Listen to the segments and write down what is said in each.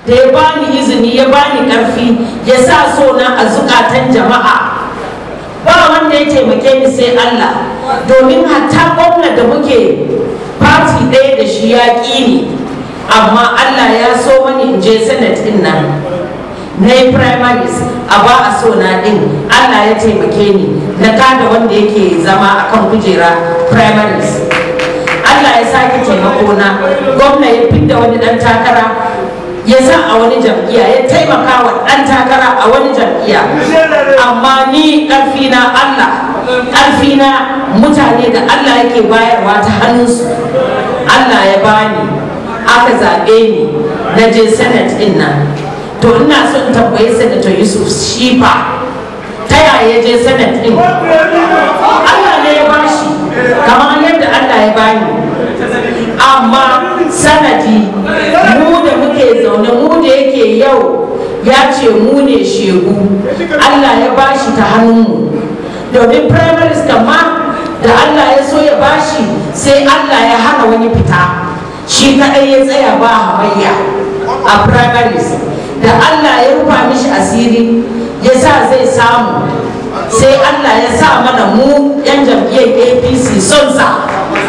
da ya bani izini ya bani karfi ya sa so na a zukatan jama'a ba wanda ya taimake ni sai Allah domin hatta gwamna da muke fati ɗaya da shi ya ƙi ni amma Allah ya so mani in je senate din nan na yi primaries a ba a so na din Allah ya taimake ni na kada wanda yake zama akan kujera primaries Allah ya sake taimako na gwamna ya fidda wani dan takara ya sa a wani jam'iyya ya taimaka wa dan takara a wani jam'iyya amma ni ƙarfina Allah ƙarfina mutane da Allah yake bayarwa ta hannunsu Allah ya bani aka zaɓe ni na je senate din nan to ina son tambayi senator yusuf shifa ta yaya je senate din allah ne ya bashi kamar yadda allah ya bani amma sanadi mu da muke zaune mu da yake yau ya ce mu ne shegu allah ya bashi ta hannunmu domin primaries kama da allah ya so ya bashi sai allah ya hana wani fita shi kadai ya tsaya ba hamayya a primaries da Allah ya rufa mishi asiri ya sa zai samu sai Allah ya sa mana mu 'yan jam'iyyar APC son sa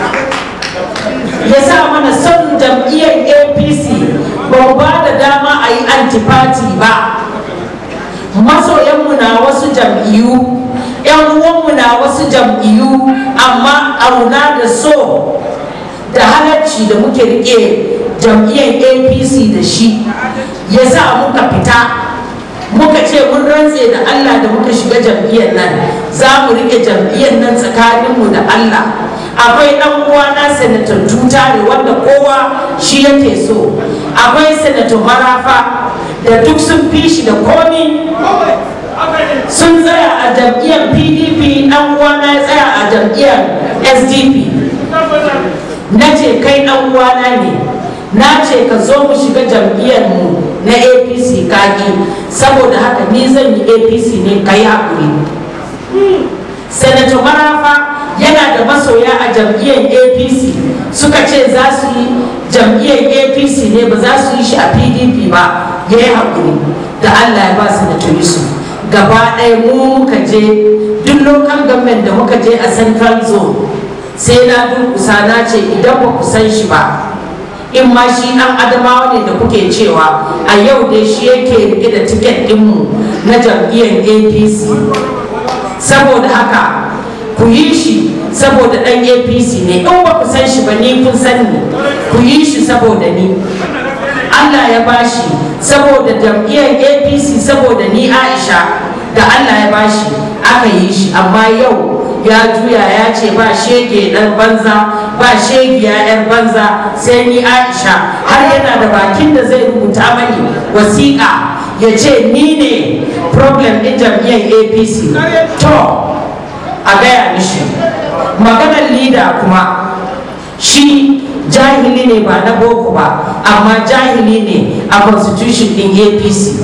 ya sa mana son jam'iyyar APC ba ba da dama a yi antipati ba masoyanmu na wasu jam'iyyu 'yan uwanmu na wasu jam'iyyu amma auna da so da halarci da muke rike jam'iyyar apc da shi ya sa muka fita muka ce mun rantse da allah da muka shiga jam'iyyar nan za mu rike jam'iyyar nan tsakaninmu da allah akwai dan uwana senator tutare wanda kowa shi yake so akwai senator marafa da duk sun fi shi da komi sun tsaya a jam'iyyar pdp dan uwana ya tsaya a jam'iyyar sdp na ce kai dan uwana ne na ce ka zo mu shiga jam'iyyar mu na apc kaki saboda haka ni zan yi apc ne ka yi haƙuri senator marafa yana da masoya a jam'iyyar apc suka ce za su yi jam'iyyar apc ne ba za su yi shi a pdp ba ya yi haƙuri da allah ya ba senator yusuf gaba ɗaya mu muka je duk local government da muka je a central zone sai na durkusa na ce idan ba ku san shi ba in ma shi dan adamawa ne da kuke cewa a yau dai shi yake rike da tiket dinmu na jam'iyyar apc saboda haka ku yi shi saboda dan apc ne in ba ku san shi ba ni kun san ni ku yi shi saboda ni allah ya bashi saboda jam'iyyar apc saboda ni aisha da allah ya bashi aka yi shi amma yau ya juya ya ce ba shege dan banza ba shegiya yar banza sai ni aisha har yana da bakin da zai rubuta mani wasiƙa ya ce ni ne problem ɗin jam'iyyar apc to a gaya mishi maganar lida kuma shi jahili ne ba na boko ba amma jahili ne a constitution ɗin apc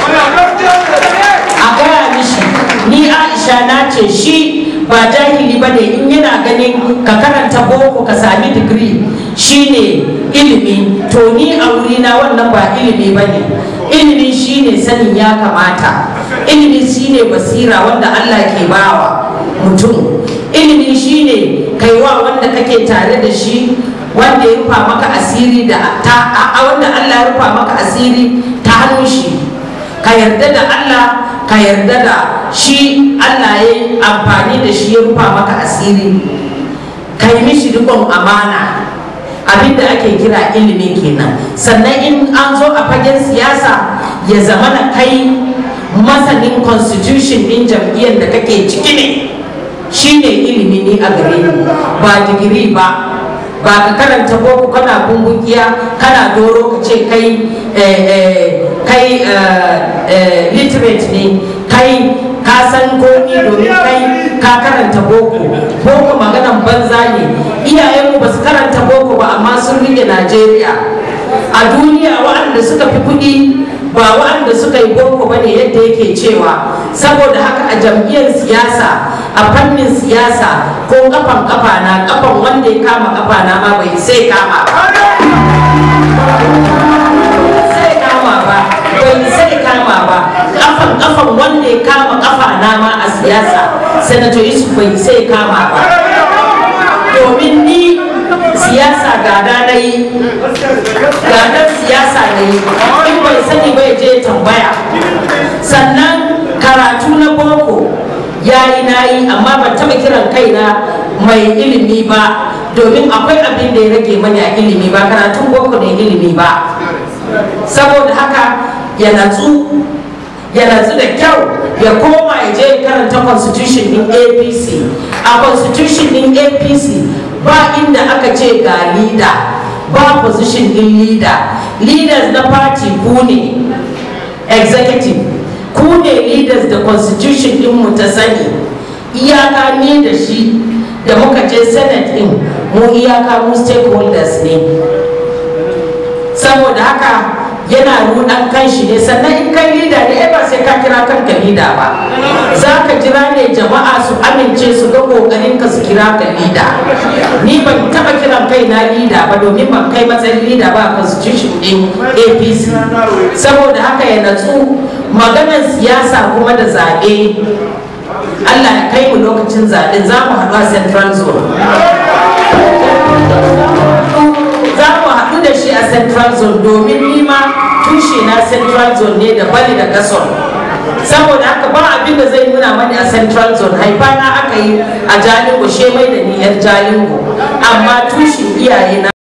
a gaya mishi ni aisha na ce shi ba jahili ba ne in yana ganin ka karanta boko ka sami digiri shine ilimi to ni a wurina wannan ba ilimi ba ne ilimi shine sanin ya kamata ilimi shine basira wanda allah ke bawa mutum ilimi shine kaiwa wanda kake tare da shi wanda ya rufa maka asiri da ta wanda allah ya rufa maka asiri ta hannun shi ka yarda da allah ka yarda da shi Allah ya yi amfani da shi ya rufa maka asiri ka yi mishi rikon amana abinda ake kira ilimi kenan sannan in an zo a fagen siyasa ya zama na kai masanin constitution din jam'iyyar da kake ciki ne shi ne ilimi ne a gare ni ba digiri ba ba ka karanta boko kana bumbukiya kana doro ka ce kai kai literate ne kai ka san komi domin kai ka karanta boko boko maganan banza ne iyayenmu ba su karanta boko ba amma sun rike najeriya a duniya waɗanda suka fi kuɗi ba waɗanda suka yi boko ba ne yadda yake cewa saboda haka a jam'iyyar siyasa a fannin siyasa ko kafan kafa na kafan wanda ya kama kafa na ma bai sai kama ba sai kama ba zai kama ba domin ni siyasa gada na yi gadar siyasa na yi in bai sani bai je tambaya sannan karatu na boko ya yi na yi amma ban taɓa kiran kaina mai ilimi ba domin akwai abin da ya rage mani a ilimi ba karatun boko ne ilimi ba saboda haka ya natsu ya natsu da kyau ya koma ya je karanta constitution din apc a constitution din apc ba inda aka ce ga leader ba position din leader leaders na party ku ne executive ku ne leaders da constitution din mu ta sani iyaka ne da shi da muka je senate din mu iyaka mu stakeholders ne saboda haka yana rudan kan shi ne sannan in kai lida ne ba sai ka kira kanka lida ba za ka jira ne jama'a su amince su ga kokarin ka su kira ka lida ni ban taba kiran kai na lida ba domin ban kai matsayin lida ba a constitution din apc saboda haka ya natsu maganar siyasa kuma da zaɓe allah ya kai mu lokacin zaɓe za mu haɗu a central zone za mu haɗu da shi a central zone domin nima tushe na central zone ne da bali da gason saboda haka ba abin da zai nuna mani a central zone haifa na aka yi a jalingo shemai da ni yar jalingo amma tushen iyaye na